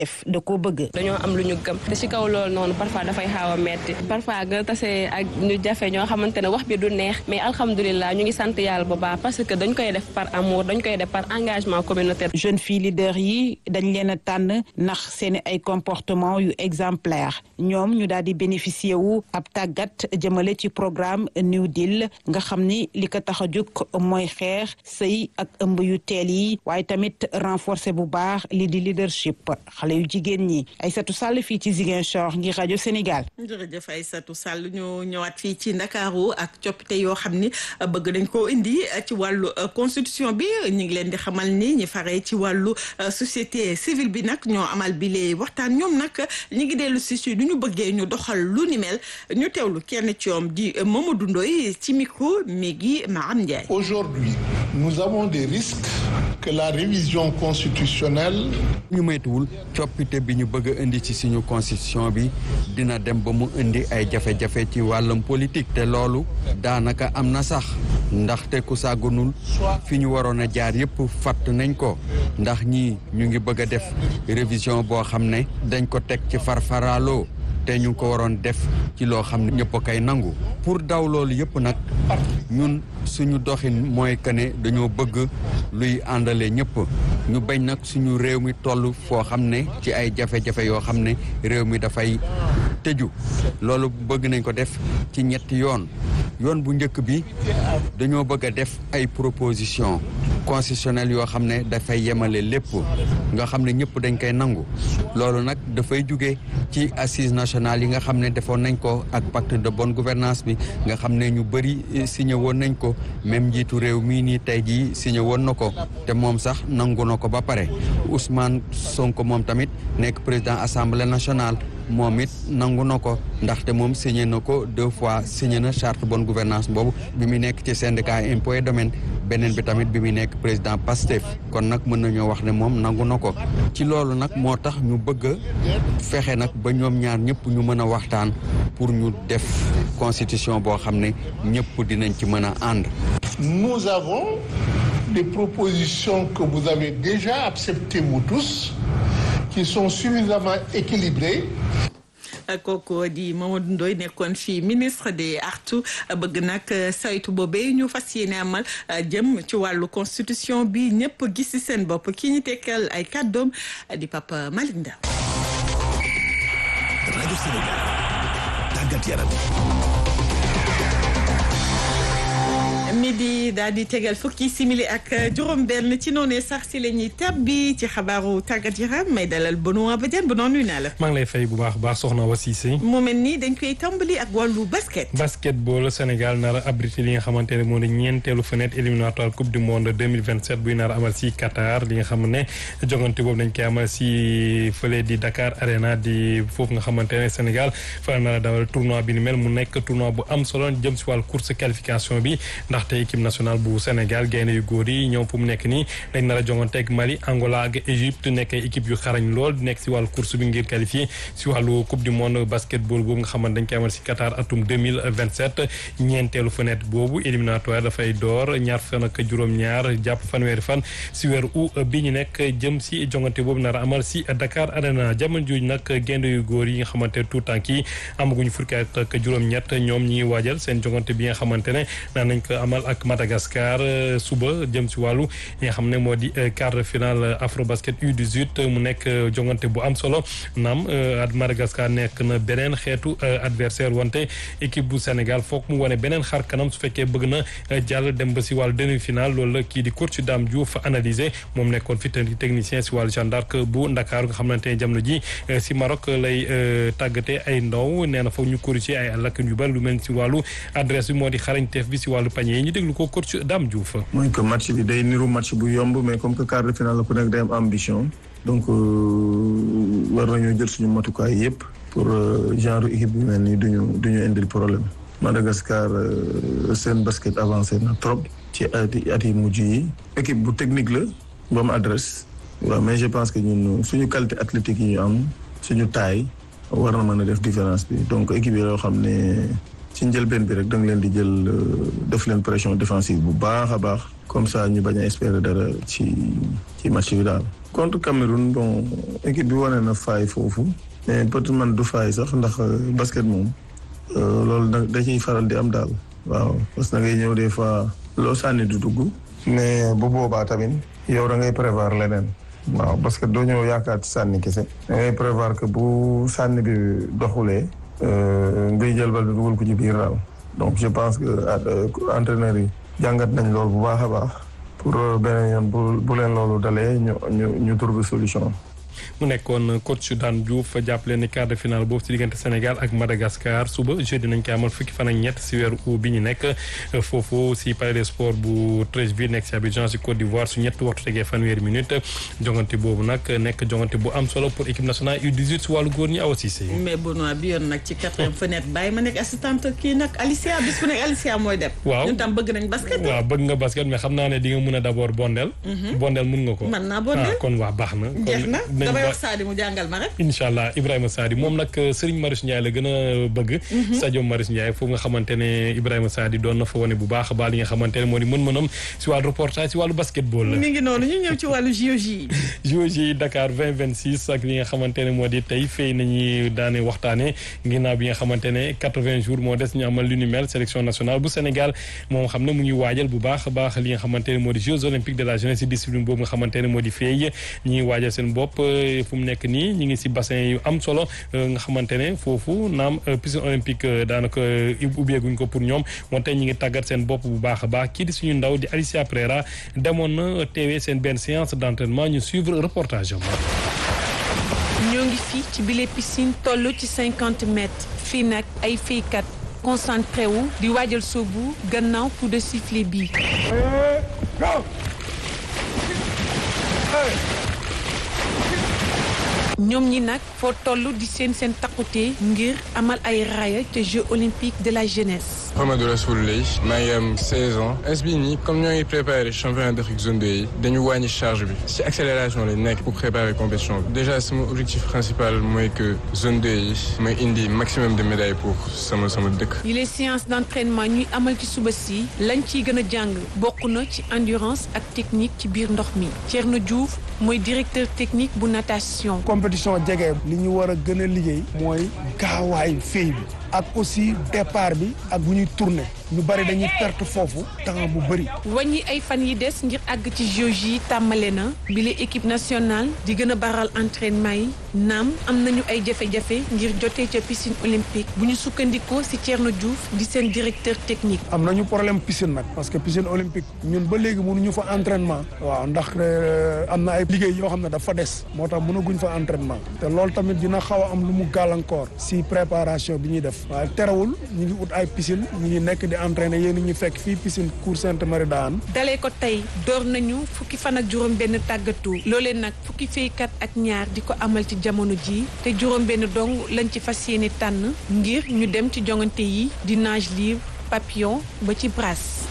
def da koo bëgg. dañoo am lu ñu gëm te ci kaw loolu noonu parfois dafay xaaw a metti parfois nga tase ak ñu jafe ñoo xamante ne wax bi du neex mais alhamdulilah ñu ngi sant yàlla bu baax parce que dañ koy def par amour dañ koy def par engagement communautaire. jeune fille leader yi dañ leen a tànn ndax seen ay comportement yu exemplaire ñoom ñu daal di bénéficier wu ab tàggat jëmale ci programme New Deal nga xam ni li ko tax a jóg mooy xeex sëy ak ëmb yu teel yi waaye tamit renforcer bu baax li di leadership xale yu jigéen ñi Aïssatou Sall fii ci Ziguinchor ngir rajo Sénégal. jërëjëf Aïssatou Sall ñu ñëwaat fii ci Ndakaaru ak coppite yoo xam ni bëgg nañ koo indi ci wàllu constitution bi ñu ngi leen di xamal ni ñi faree ci wàllu société civile bi nag ñoo amal bi lee waxtaan ñoom nag ñi ngi dellu si si du ñu bëggee ñu doxal lu ni mel ñu teewlu kenn ci ñoom di Mamadou Ndoye ci micro Megui Maham Ndiaye. Aujourd'hui, nous avons des risques que la révision constitutionnelle. ñu moytuwul coppite bi ñu bëgg a indi ci suñu constitution bi dina dem ba mu indi ay jafe-jafe ci wàllum politique te loolu daanaka am na sax ndaxte ku sàggunul fi ñu waroon a jaar yëpp fàtt nañ ko ndax ñii ñu ngi bëgg a def révision boo xam ne dañ ko teg ci farfaraaloo te ñu ngi ko waroon def ci loo xam ne ñëpp a koy nangu pour daw loolu yëpp nag ñun suñu doxin mooy que ne dañoo bëgg luy àndale ñëpp ñu bañ nag suñu réew mi toll foo xam ne ci ay jafe-jafe yoo xam ne réew mi dafay tëju loolu bëgg nañ ko def ci ñetti yoon yoon bu njëkk bi dañoo bëgg a def ay proposition constitutionnelle yoo xam ne dafay yemale lépp nga xam ne ñëpp dañ koy nangu loolu nag dafay jóge ci assise nationale yi nga xam ne defoon nañ ko ak pacte de bonne gouvernance bi nga xam ne ñu bëri signé woon nañ ko même njiitu réew mii nii tey jii signé woon na ko te moom sax nangu na ko ba pare Ousmane Sonko moom tamit nekk président assemblée nationale moom it nangu na ko ndaxte moom signé na ko deux fois signé na charte bonne gouvernance boobu bi mu nekk ci syndicat impôt et domaine beneen bi tamit bi mu nekk président PASTEF kon nag mën nañoo wax ne moom nangu na ko ci loolu nag moo tax ñu bëgg a fexe nag ba ñoom ñaar ñëpp ñu mën a waxtaan pour ñu def constitution boo xam ne ñëpp dinañ ci mën a ànd. Nous avons des propositions que vous avez déjà acceptées vous tous qui sont suffisamment équilibrées kooku di Mamadou Ndoye nekkoon fii ministre des artu bëgg nag saytu boobee ñu fas yéene amal jëm ci wàllu constitution bi ñëpp gis ci seen bopp ki ñu tekkal ay kàddoom di Papa Malick Ndaw rajo Sénégal tàggat yaram midi daal di tegal fukki simili ak juróom-benn ci noonee sax si la ñuy tabbi ci xabaaru tàggat yaram may dalal Benoît Badiane bu noonu nuyu naa la. maa ngi lay fay bu baax baax soxna wa Cissé. mu mel ni dañ koy tàmbali ak wàllu basket. basketball Sénégal nar a abrité li nga xamante ne moo di ñeenteelu fenêtre éliminatoire coupe du monde 2027 buy nar a amal si Qatar li nga xam ne jogante boobu dañ koy amal si fële di Dakar Arena di foofu nga xamante ne Sénégal fa la nar a dawal tournoi bi ni mel mu nekk tournoi bu am solo jëm si wàllu course qualification bi ndaxte équipe nationale bu Sénégal gaynde yu góor yi ñoom fu mu nekk nii dañ nar a jongante ak Mali Angola ak Égypte nekk ay équipe yu xarañ lool nekk si wàllu course bi ngir qualifié si wàllu coupe du monde basketball boobu nga xamante dañ koy amal si Qatar atum 2027 ñeenteelu fenêtre boobu éliminatoire dafay door ñaar fan ak juróom-ñaar jàpp fanweeri fan si weeru août bi ñu nekk jëm si jongante boobu nar a amal si Dakar Arena jamono jooju nag gaynde yu góor yi nga xamante tout temps kii amaguñu fukki at ak juróom-ñett ñoom ñi waajal seen jongante bi nga xamante ne naan nañ ko amal ak Madagascar suba jëm si wàllu yi nga xam ne moo di quart de finale Afrobasket U18 mu nekk jongante bu am solo naam at Madagascar nekk na beneen xeetu adversaire wante équipe bu Sénégal foog mu wane beneen xar kanam su fekkee bëgg na jàll dem ba si wàllu demi finale loolu la kii di coach Dame Diouf analysé moom nekkoon fi technicien si wàllu Jeanne d'Arc bu Ndakaaru nga xamante ne jamono ji si Maroc lay tàggatee ay ndaw nee na foog ñu corriger ay lacune yu bari lu mel si wàllu adresse bi moo di xarañteef bi si wàllu panier yi ñu déglu ko coach Dame Diouf. mooy que match bi day niru match bu yomb mais comme que quart de finale la ku nekk day am ambition. donc war nañoo jël suñu matukaay yëpp. pour genre équipe bi mel nii duñu duñu indil problème. Madagascar seen basket avancé na trop. ci at at yi mujj yi. équipe bu technique la. bu am adresse. waaw mais je pense que ñun suñu qualité athlétique yi ñu am suñu taille war na mën a def différence bi donc équipe yi yoo xam ne. ci njëlbeen bi rek da nga leen di jël def leen pression défensive bu baax a baax comme ça ñu bañ a espérer dara ci ci match bi daal. contre Cameroun bon équipe bi wane na faay foofu mais peut-être man du faay sax ndax basket moom loolu da da ciy faral di am daal waaw parce que da ngay ñëw des fois loo sànni du dugg. mais bu boobaa tamit yow da ngay prévoir leneen. waaw parce que doo ñëw yaakaar ci sànni kese. da ngay prévoir que bu sànni bi doxulee. ngay jël bal bi dugal ko ci biir daal. donc je pense que entraîneurs yi jàngat nañ loolu bu baax a baax pour beneen yoon bu bu leen loolu dalee ñu ñu ñu trouver solution. mu nekkoon coach Dame Diouf jàppale ni quart de finale boobu ci diggante Sénégal ak Madagascar suba jeudi nañ ko amal fukki fan ak ñett si weeru août bi ñu nekk foofu si palais des sports bu Treichville nekk si Abidjan si Côte d'Ivoire su ñetti waxtu tegee fanweeri minute jongante boobu nag nekk jongante bu am solo pour équipe nationale U18 si wàllu góor ñi Awa Cissé. mais Benoît bi yoon nag ci quatrième fenêtre bàyyi ma nekk assistante kii nag Alicia bis bu nekk Alicia mooy dem. waaw ñun tam bëgg nañ basket. waaw bëgg nga basket mais xam naa ne di nga mun a d' abord bondel. bondel mun nga ko. mën naa bondel kon waa baax na. jeex na damay wax Sadi mu jàngal ma rek. incha allah Ibrahima Sadi moom nag Serigne Marius Ndiaye la gën a bëgg. Sadio Marius Ndiaye foofu nga xamante ne Ibrahima Sadi doon na fa wane bu baax a baax li nga xamante ne moo di mën-mënam si wàllu reportage si wàllu basketball la. mi ngi noonu ñu ñëw ci wàllu JOJ. JOJ Dakar 2026 ak li nga xamante ne moo di tey fay nañuy daane waxtaane ginnaaw bi nga xamante ne 80 jours moo des ñu amal lu ni mel sélection nationale bu Sénégal moom xam ne mu ngi waajal bu baax a baax li nga xamante ne moo di Jeux olympiques de la jeunesse si discipline boobu nga xamante ne moo di fay ñi ngi waajal seen bopp fu mu nekk nii ñi ngi si bassin yu am solo nga xamante ne foofu naam piscine olympique daanaka ubbeeguñ ko pour ñoom wante ñi ngi tàggat seen bopp bu baax a baax kii di suñu ndaw di Alicia Pereira demoon na teewee seen benn séance d' entraînement ñu suivre reportage am. ñoo ngi fii ci bile piscine toll ci cinquante mètres fii nag ay feykat concentré wu di waajal soobu gannaaw coup de sifflet bi. ñoom ñi nag foo toll di seen seen takkute ngir amal ay raaya te Jeux olympiques de la jeunesse. Mamadou Rassoul Lay maa ngi am 16 ans es bi nii comme ñoo ngi préparé championnat d'Afrique zone 2 yi dañu wàññi charge bi ci accélération lañ nekk pour préparer compétition bi déjà sama objectif principal mooy que zone 2 yi may indi maximum de médailles pour sama sama dëkk. yi les séances d'entraînement ñuy amal ci suba si lañ ciy gën a jàng bokk na ci endurance ak technique ci biir ndox mi Thierno Diouf mooy directeur technique bu natation. compétition jege li ñu war a gën a liggéey mooy gaawaayu fey bi ak aussi départ bi ak bu ñuy tourner ñu bari dañuy perte foofu temps bu bëri. wàññi ay fan yi des ngir àgg ci Jeux yi tàmbale na bile équipe nationale di gën a baral entraînement yi naam am nañu ay jafe-jafe ngir jotee ca piscine olympique bu ñu sukkandikoo ci Thierno Diouf di seen directeur technique. am nañu problème piscine nag parce que piscine olympique ñun ba léegi mënuñu fa entraînement. waaw ndax am na ay liggéey yoo xam ne dafa des moo tax mënaguñ fa entraînement te loolu tamit dina xaw a am lu mu gàllankoor ci préparation bi ñuy def. waaye terewul ñu ngi ut ay piscine ñu ngi nekk di entraîner yéen ñu fekk fii piscine Cour Sainte Marie daan dalee ko tey door nañu fukki fan ak juróom benn tàggatu loolee nag fukki feykat ak ñaar di ko amal ci jamono ji te juróom benn dong lañ ci fas yéene tànn ngir ñu dem ci jongante yi di nage libre papillon ba ci brasse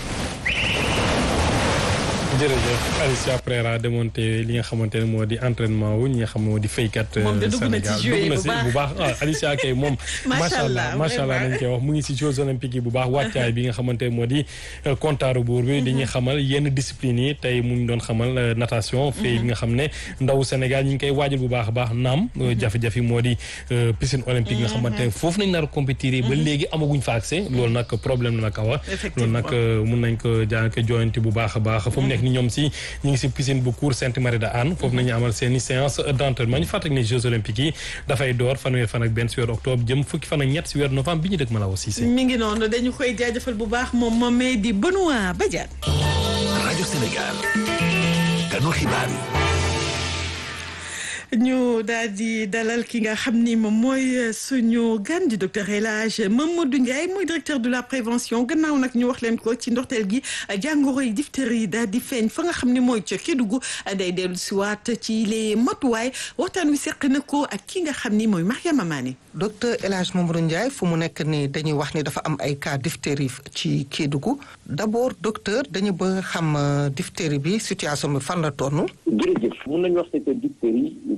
jërëjëf Alicia Pereira démonté li nga xamante ne moo di entraînement wu ñi nga xam moo di faykat Sénégal dugg na si bu baax ah Alicia kay moom macha allah macha allah nañ koy wax mu ngi si Jeux olympiques yi bu baax wàccaay bi nga xamante ne moo di comptaaru buur bi dañuy xamal yenn discipline yi tey mu ngi doon xamal natation fay bi nga xam ne ndaw Sénégal ñi ngi koy waajal bu baax a baax naam jafe-jafe moo di piscine olympique nga xamante ne foofu nañ nar a compétir ba léegi amaguñ fa accès loolu nag problème la nag awa loolu nag mun nañ ko jaanke joyanti bu baax a baax fu mu nekk ni ñoom si ñu ngi si piscine bu cour Sainte Marie de Anne foofu nañu amal seen i séance d'entraînement ñu fàttali ne Jeux olympiques yi dafay door fanweer fan ak benn si weer octobre jëm fukki fan ak ñett si weer novembre bi ñu dëkk ma la aussi mi ngi noonu dañu koy jaajëfal bu baax moom moomee di Benoît Badiane rajo Sénégal kanu xibaar yi ñu daal di dalal ki nga xam ni moom mooy suñu gan di docteur El Hadj Mamadou Ndiaye mooy directeur de la prévention gannaaw nag ñu wax leen ko ci ndorteel gi jàngoro yi diphtérie daal di feeñ fa nga xam ni mooy ca Kédougou day dellu si waat ci les matuwaay waxtaan wi seq na ko ak ki nga xam ni mooy Mariama Mané. docteur El Hadj Mamadou Ndiaye fu mu nekk ni dañuy wax ni dafa am ay cas diphtérie ci Kédougou d'abord docteur dañu bëgg xam diphtérie bi situation bi fan la toll. jërëjëf mun nañu wax ne que diphtérie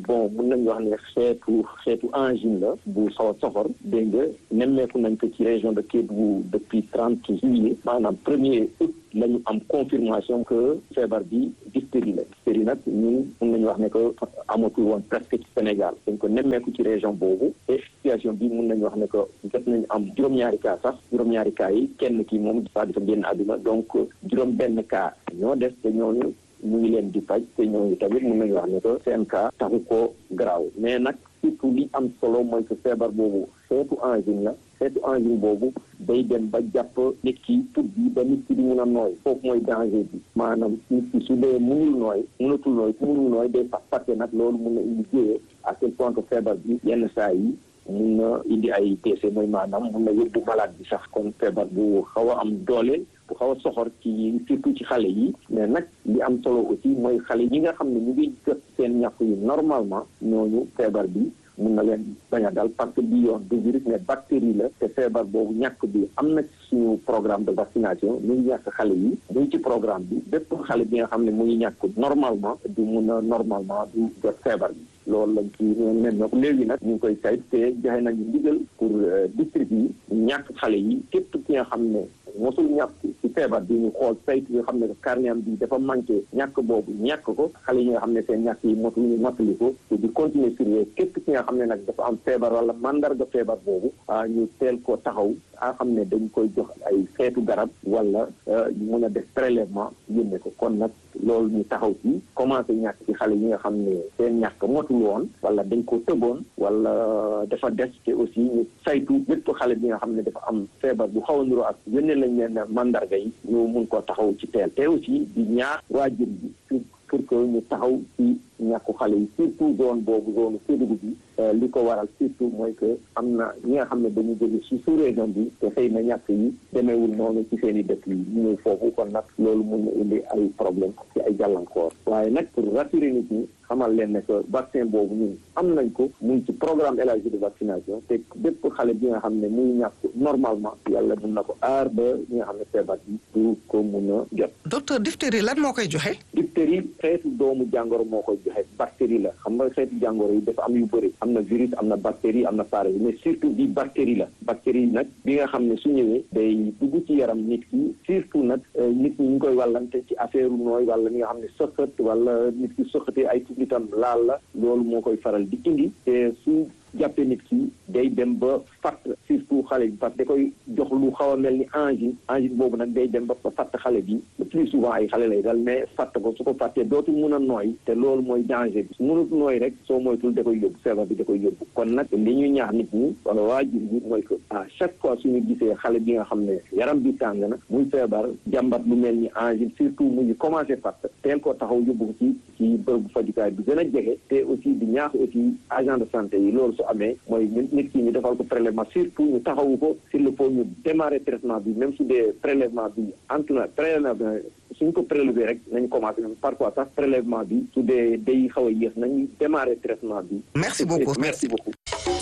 bon mun nañu wax ne xeetu xeetu angine la bu xaw a soxor dégg nga nemmeeku nañ ko ci région de Kédougou depuis trente juillet maanaam premier août la ñu am confirmation que feebar bi diphtérie la diphtérie nag ñun mun nañu wax ne que amatul woon presque ci Sénégal dañ ko nemmeeku ci région boobu et situation bi mun nañu wax ne que jot nañu am juróom-ñaari cas sax juróom-ñaari cas yi kenn ki moom dafa dafa génn àdduna donc juróom benn cas ñoo des te ñooñu ñu ngi leen di faj te ñooñu tamit mun nañu wax ne que seen cas taxu ko garaaw mais nag surtout li am solo mooy que feebar boobu xeetu angine la xeetu angine boobu day dem ba jàpp nit ki put bi ba nit ki di mun a nooy foofu mooy danger bi maanaam nit ki su dee munul nooy munatul nooy su munul nooy day fas parce que nag loolu mun na indi jéyee à tel point que feebar bi yenn saa yi mun na indi ay décès mooy maanaam mun na yóbbu malade bi sax kon feebar bu xaw a am doole bu xaw a soxor ci surtout ci xale yi mais nag li am solo aussi mooy xale yi nga xam ne ñu ngi jot seen ñàkk yi normalement ñooñu feebar bi mun na leen bañ a dal parce que bi yoon du virus mais bactérie la te feebar boobu ñàkk bi am na ci suñu programme de vaccination ñu ngi ñàkk xale yi ñu ngi ci programme bi bépp xale bi nga xam ne mu ngi ñàkk normalement du mun a normalement du jot feebar bi loolu lañ ci nen na léegi nag ñu ngi koy sayt te joxe nañu ndigal pour district yi ñàkk xale yi képp ki nga xam ne mosul ñàkk ci feebar bi ñu xool saytu nga xam ne carnet am bi dafa manqué ñàkk boobu ñàkk ko xale yi nga xam ne seen ñàkk yi motul ñu mottali ko te di continuer surveiller képp ki nga xam ne nag dafa am feebar wala mandarga feebar boobu ah ñu teel ko taxaw a xam ne dañ koy jox ay xeetu garab wala ñu mun a def prélèvement yónnee ko kon nag loolu ñu taxaw ci commencé ñàkk ci xale yi nga xam ne seen ñàkk motul woon wala dañ ko tëboon wala dafa des te aussi ñu saytu bépp xale bi nga xam ne dafa am feebar bu xaw a niroo ak yónnee lañ leen mandarga yi ñu mun koo taxaw ci teel te aussi di ñaax waajur bi pour que ñu taxaw ci ñàkku xale yi surtout zone boobu zone Kédougou bi li ko waral surtout mooy que am na ñi nga xam ne dañu jóge ci sous région bi te xëy na ñàkk yi demeewul noonu ci seen i dëkk yi ñu ñëw foofu kon nag loolu mun na indi ay problème ci ay jàllankoor waaye nag pour rassurer nit ñi xamal leen ne que vaccin boobu ñun am nañ ko mu ngi ci programme élargi de vaccination te bépp xale bi nga xam ne muy ñàkk normalement yàlla mun na ko aar ba ñi nga xam ne feebar bi du ko mun a jot. docteur diphtérie lan moo koy joxe. diphtérie xeetu doomu jàngoro moo koy joxe bactérie la xam nga xeetu jàngoro yi dafa am yu bëri am na virus am na bactérie am na parasite mais surtout bi bactérie la bactérie nag bi nga xam ne su ñëwee day dugg ci yaram nit ki surtout nag nit ñi ñu koy wàllante ci affaire nooy wala ñi nga xam ne sëqat wala nit ki sëqatee ay tubitam laal la loolu moo koy faral di indi te su jàppee nit ki day dem ba fatt surtout xale bi parce que da koy jox lu xaw a mel ni angine angine boobu nag day dem ba fatt xale bi le plus souvent ay xale lay dal mais fatt ko su ko fàttee dootul mun a nooy te loolu mooy danger bi su munut nooy rek soo moytul da koy yóbbu feebar bi da koy yóbbu kon nag li ñuy ñaax nit ñi wala waajur bi mooy que à chaque fois suñu gisee xale bi nga xam ne yaram bi tàng na muy feebar jàmbat lu mel ni angine surtout mu ngi commencé fatt teel koo taxaw yóbbu ko ci ci bërëbu fajukaay bi gën a jege te aussi di ñaax aussi agent de santé yi loolu su amee mooy nit ki ñu defal ko prélèvement surtout ñu taxawu ko s'il le faut ñu démarrer traitement bi même su dee prélèvement bi entre na prélèvement suñ ko prélever rek nañ commencé parfois sax prélèvement bi su dee day xaw a yéex nañu démarrer traitement bi. merci beaucoup merci beaucoup.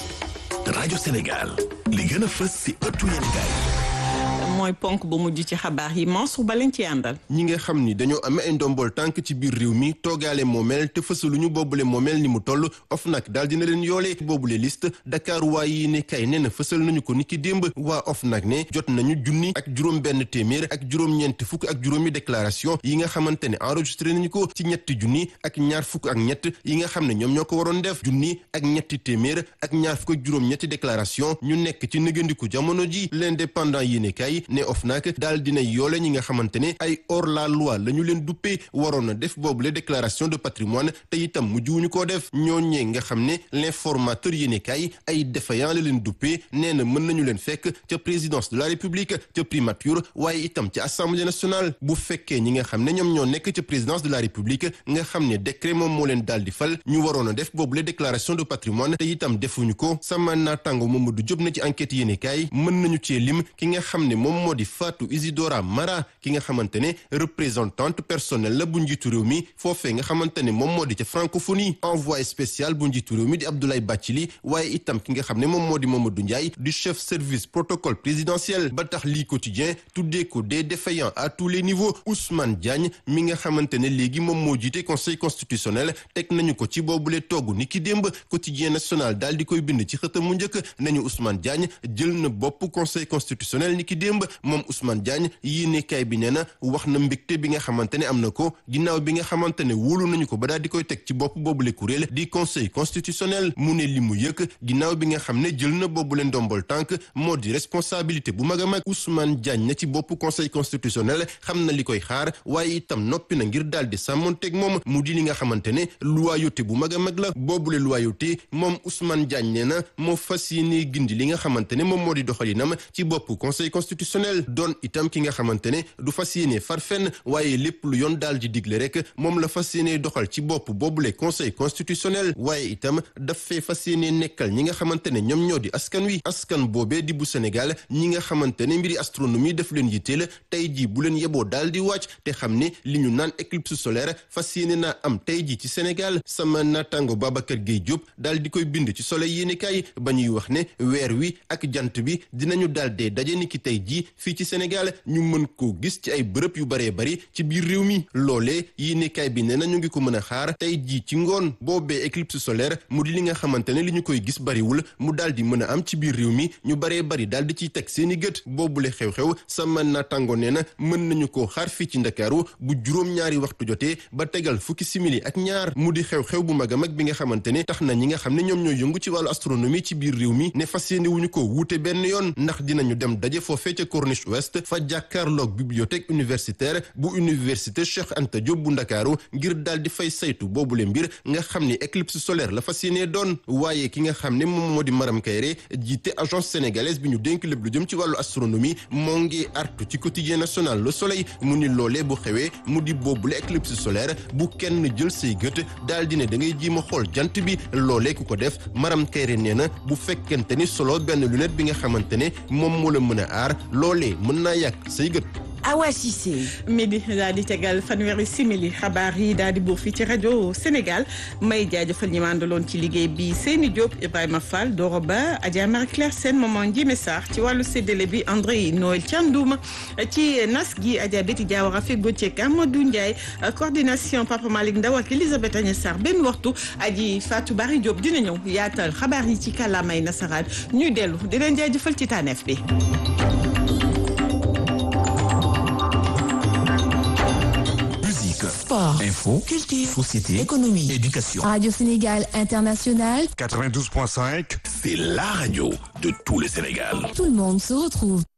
rajo Sénégal li gën a fës si ëttu yéenekaay mooy ponk bu mujj ci xabaar yi Mansour ba leen ci àndal. ñi nga xam ni dañoo amee ay ndombol tànk ci biir réew mi toogaale moomeel te fësaluñu boobule moomeel ni mu toll OFNAC daal dina leen yoolee boobule liste Dakar waa yi ne kay nee na fësal nañu ko niki démb waa OFNAC ne jot nañu junni ak juróom benn téeméer ak juróom-ñeent fukk ak juróomi déclaration yi nga xamante ne enregistré nañu ko ci ñetti junni ak ñaar fukk ak ñett yi nga xam ne ñoom ñoo ko waroon def junni ak ñetti téeméer ak ñaar fukk ak juróom-ñetti déclaration ñu nekk ci nëgandiku jamono ji l'indépendant yi ne kay ne OFNAC daal dina yoole ñi nga xamante ne ay hors la loi la ñu leen duppee waroon na def boobule déclaration de patrimoine te itam mujjuwuñu koo def ñooñee nga xam ne l'informateur yéene kay ay défaillant la leen duppee nee na mën nañu leen fekk ca présidence de la république ca primature waaye itam ca assemblée nationale bu fekkee ñi nga xam ne ñoom ñoo nekk ca présidence de la république nga xam ne décret moom moo leen daal di fal ñu waroon a def boobule déclaration de patrimoine te itam defuñu ko sama naataango Mamadou Diop na ci enquête yéene kay mën nañu cee lim ki nga xam ne moom moom moo di Fatou Isidora Mara ki nga xamante ne représentante personnelle la bu njiitu réew mi foofee nga xamante ne moom moo di ca francophonie envoyé spécial bu njiitu réew mi di Abdoulaye Bathily waaye itam ki nga xam ne moom moo di Mamadou Ndiaye du chef service protocole présidentiel ba tax lii quotidien tuddee ko des défaillants à tous les niveaux Ousmane Diagne mi nga xamante ne léegi moom moo jiite conseil constitutionnel teg nañu ko ci boobule togg ni ki démb quotidien national daal di koy bind ci xëtam mu njëkk nañu Ousmane Diagne jël na bopp conseil constitutionnel ni ki démb moom Ousmane Diagne yéenekaay bi nee na wax na mbégte bi nga xamante ne am na ko ginnaaw bi nga xamante ne wóolu nañu ko ba daal di koy teg ci bopp boobule kuréel di conseil constitutionnel mu ne li mu yëkk ginnaaw bi nga xam ne jël na boobule ndombol tànk moo di responsabilité bu mag a mag Ousmane Diagne na ci bopp conseil constitutionnel xam na li koy xaar waaye itam noppi na ngir daal di sàmmonteeg moom mu di li nga xamante ne loyauté bu mag a mag la boobule loyauté moom Ousmane Diagne nee na moo fas yéene gindi li nga xamante ne moom moo di doxalinam ci bopp conseil constitutionnel doon itam ki nga xamante ne du fas yéene far fenn waaye lépp lu yoon daal di digle rek moom la fas yéene doxal ci bopp boobule conseil constitutionnel waaye itam daf fee fas yéene nekkal ñi nga xamante ne ñoom ñoo di askan wi askan boobee di bu Sénégal ñi nga xamante ne mbiri astronomie daf leen yitteel tey jii bu leen yeboo daal di wàcc te xam ne li ñu naan éclipse solaire fas yéene naa am tey jii ci Sénégal sama naataango Babacar Gueye Diop daal di koy bind ci soleil yéenekaay ba ñuy wax ne weer wi ak jant bi dinañu daal dee daje ni ki tey jii fii ci Sénégal ñu mën koo gis ci ay bërëb yu baree bari ci biir réew mi loolee yéenekaay bi nee na ñu ngi ko mën a xaar tey jii ci ngoon boobee éclipse solaire mu di li nga xamante ne li ñu koy gis bariwul mu daal di mën a am ci biir réew mi ñu baree bari daal di ciy teg seeni gët boobule xew-xew sama naataango nee na mën nañu koo xaar fii ci Ndakaaru bu juróom-ñaari waxtu jotee ba tegal fukki simili ak ñaar mu di xew-xew bu mag a mag bi nga xamante ne tax na ñi nga xam ne ñoom ñooy yëngu ci wàllu astronomie ci biir réew mi ne fas yéene wuñu ko wuute benn yoon ndax dinañu dem daje foofee ca Corniche Ouest fa jàkkaarloog bibliothèque universitaire bu université Cheikh Anta Diop bu Ndakaaru ngir daal di fay saytu boobule mbir nga xam ni éclipse solaire la fas yéene doon waaye ki nga xam ne moom moo di Maram Kayre jiite agence sénégalaise bi ñu dénk lépp lu jëm ci wàllu astronomie moo ngi artu ci quotidien national Le Soleil mu ni loolee bu xewee mu di boobule éclipse solaire bu kenn jël say gët daal di ne da ngay jéem a xool jant bi loolee ku ko def Maram Kayre nee na bu fekkente ni solo benn lunette bi nga xamante ne moom moo la mën a aar loolee mën naa yàq say gët. Awa Cissé. midi daal di tegal fanweeri simili xabaar yi daal di buur fii ci rajo Sénégal may jaajëfal ñi ma àndaloon ci liggéey bi Seyni Diop Ibrahima Fall Doro Ba Adja Marie Claire Sène Maman Ndiémé Sarr ci wàllu séddale bi André Noël Thiandoum ci nas gi Adja Betty Diawara fekk Gauthier Amadou Ndiaye coordination Papa Malick Ndaw ak Elisabeth Agnès Sarr benn waxtu aji Fatou Bari Diop dina ñëw yaatal xabaar yi ci kàllaamay nasaraan ñuy dellu di leen jaajëfal ci tànneef bi. Sport, info, culture, société, économie, éducation. Radio Sénégal International. 92.5, c'est la radio de tout le Sénégal. Tout le monde se retrouve.